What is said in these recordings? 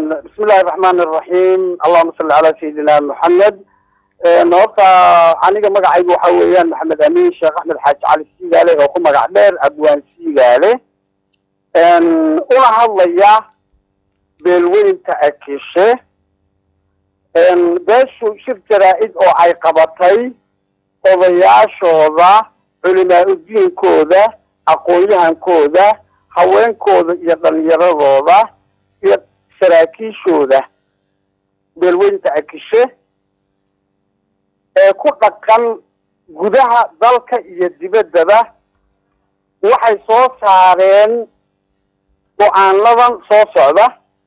bismi illahi raxmaan iraxiim allahuma salli calaa sayidina moxamed horta aniga magacaygu waxa weeyaan maxamed amiin sheekh axmed xaaji cali siigaale oo ku magac dheer abwaan siigaale una hadlaya beelweynta akishe beeshu shir jaraa-id oo ay qabatay odayaashooda culimaa udiinkooda aqoon-yahankooda haweenkooda iyo dhalinyaradooda iyo saraakiishooda beelweynta akishe ee ku dhaqan gudaha dalka iyo dibaddaba waxay soo saareen go-aanadan soo socda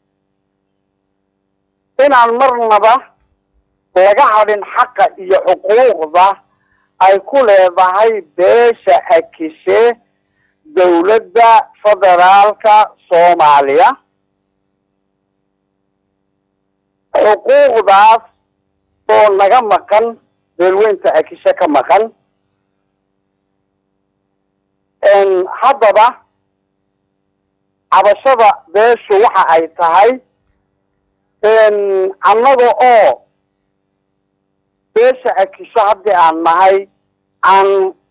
inaan marnaba laga hadhin xaqa iyo xuquuqda ay ku leedahay beesha akishe dawladda federaalka soomaaliya xuquuqdaas oo naga maqan beelweynta akishe ka maqan haddaba cabashada beeshu waxa ay tahay annaga oo beesha akisho haddii aan nahay aan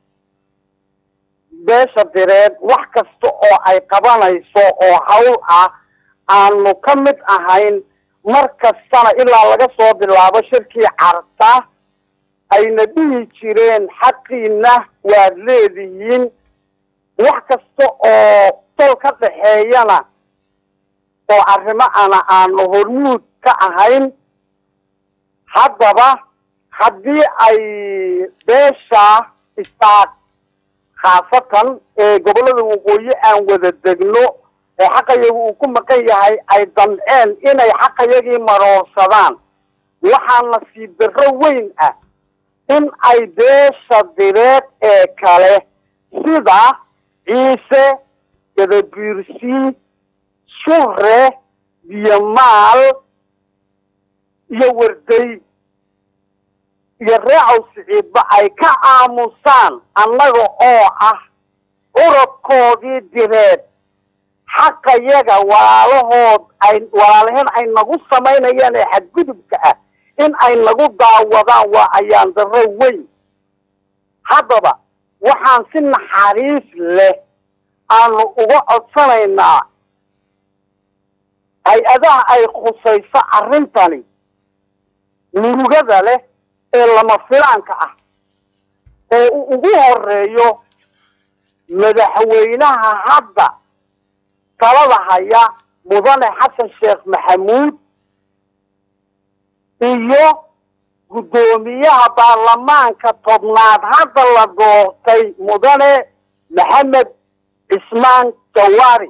beesha direed wax kasta oo ay qabanayso oo hawl ah aanu ka mid ahayn mar kastana ilaa laga soo bilaabo shirkii carta ayna dhihi jireen xaqiina waad leedihiin wax kasta oo tol ka dhaxeeyana oo arrimo ana aanu hormuud ka ahayn haddaba haddii ay beesha istaag khaasatan ee gobollada waqooyi aan wada degno oo xaqayagu uu ku maqan yahay ay damceen inay xaqayagii maroorsadaan waxaa nasiib darro weyn ah in ay beesha direed ee kale sida ciise gadabiirsi shure biyomaal iyo warday iyo reecow siciidba ay ka aamusaan annaga oo ah urabkoodii direed xaqayaga walaalahood ay walaalaheen ay nagu samaynayaan ee xadgudubka ah in ay nagu daawadaan waa ayaan darro weyn haddaba waxaan si naxariis leh aanu uga codsanaynaa hay-adaha ay khusayso arrintani murugada leh ee lama filaanka ah oo uu ugu horeeyo madaxweynaha hadda talada haya mudane xasan sheekh maxamuud iyo guddoomiyaha baarlamaanka tobnaad hadda la doortay mudane maxamed cismaan jawaari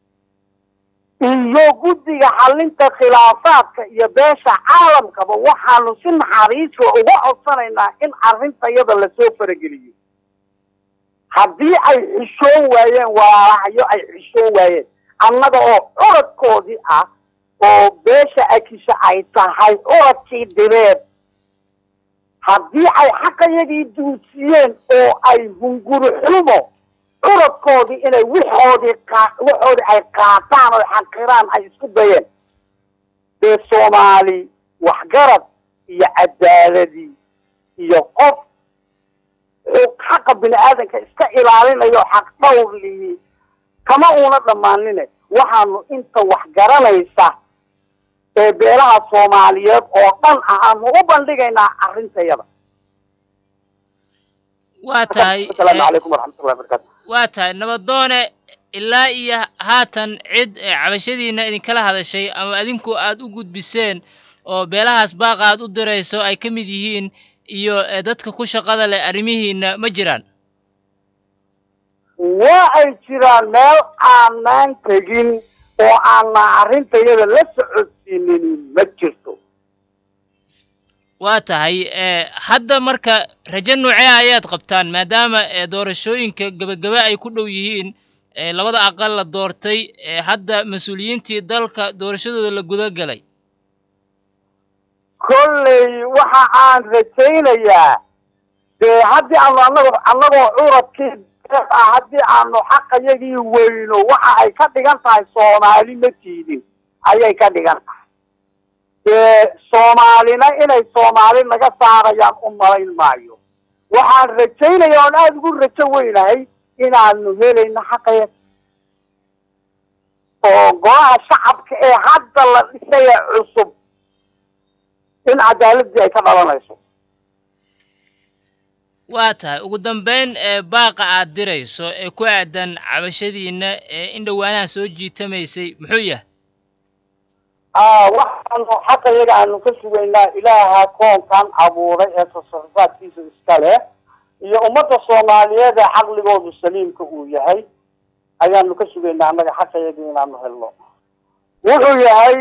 iyo guddiga xalinta khilaafaadka iyo beesha caalamkaba waxaanu si naxariisla uga codsanaynaa in arrintayada lasoo farageliyo haddii ay xishoon waayeen walaalahayo ay xishoon waayeen annaga oo curadkoodii ah oo beesha akisha ay tahay curadkii direed haddii ay xaqayagii duudsiyeen oo ay hungurixumo curadkoodii inay wixoodii qa waxoodii ay qaataan oo xaqiraan ay isku dayeen dee soomaali waxgarad iyo cadaaladii iyo qof xaqa bini aadanka iska ilaalinayo xaq dhowrlii kama uuna dhammaanine waxaanu inta wax garanaysa ee beelaha soomaaliyeed oo dhan ah aanu u bandhigaynaa arrintayada waa tahay asalaamu calaykum waraxmatullahi wabarakatu waa tahay nabadoone ilaa iyo haatan cid cabashadiina idinkala hadashay ama adinku aad u gudbiseen oo beelahaas baaqa aad u dirayso ay ka mid yihiin iyo dadka ku shaqada leh arrimihiina ma jiraan waa ay jiraan meel aanaan tegin oo aanna arrintayada la socodsiinin ma jirto waa tahay hadda marka rajo noocee ayaad qabtaan maadaama doorashooyinka gebagebe ay ku dhow yihiin labada aqal la doortay hadda mas-uuliyiintii dalka doorashadooda la guda galay kolley waxa aan rajaynayaa dee haddii aanu anago annagoo curadkii ah haddii aanu xaqayagii weyno waxa ay ka dhigan tahay soomaali ma tiidin ayay ka dhigan tahay dee soomaalina inay soomaali naga saarayaan u malayn maayo waxaan rajaynaya oon aada ugu rajo weynahay inaanu helayno xaqaya oo golaha shacabka ee hadda la dhisaya cusub in cadaaladii ay ka dhalanayso waa tahay ugu dambeyn ee baaqa aad dirayso ee ku aadan cabashadiinna ee in dhowaanaha soo jiitamaysay muxuu yahay waxaanu xaqa iyaga aanu ka sugaynaa ilaaha koonkan abuuray ee tasarrufaadkiisa iska leh iyo ummadda soomaaliyeed ee caqligoodu saliimka uu yahay ayaanu ka sugaynaa annaga xaqa iyaga inaanu helno wuxuu yahay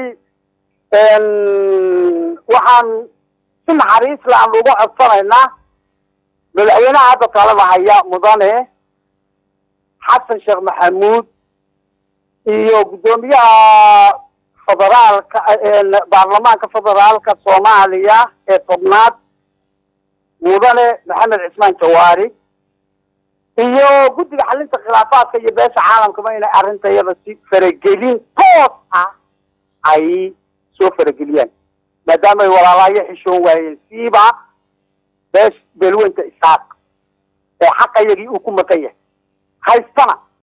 waxaan si naxariis le aan uga codsanaynaa madaxweynaha hadda talada haya mudane xasan sheekh maxamuud iyo guddoomiyaha federaalka baarlamaanka federaalka soomaaliya ee tobnaad mudane maxamed cismaan jawaari iyo guddiga xalinta khilaafaadka iyo beesha caalamkaba inay arrintayada si faragelin toos ah ay soo farageliyaan maadaama ay walaalaayo xishoon waayeen siiba beesh beelweynta isaaq ee xaqayagii uu ku maqan yahay haystana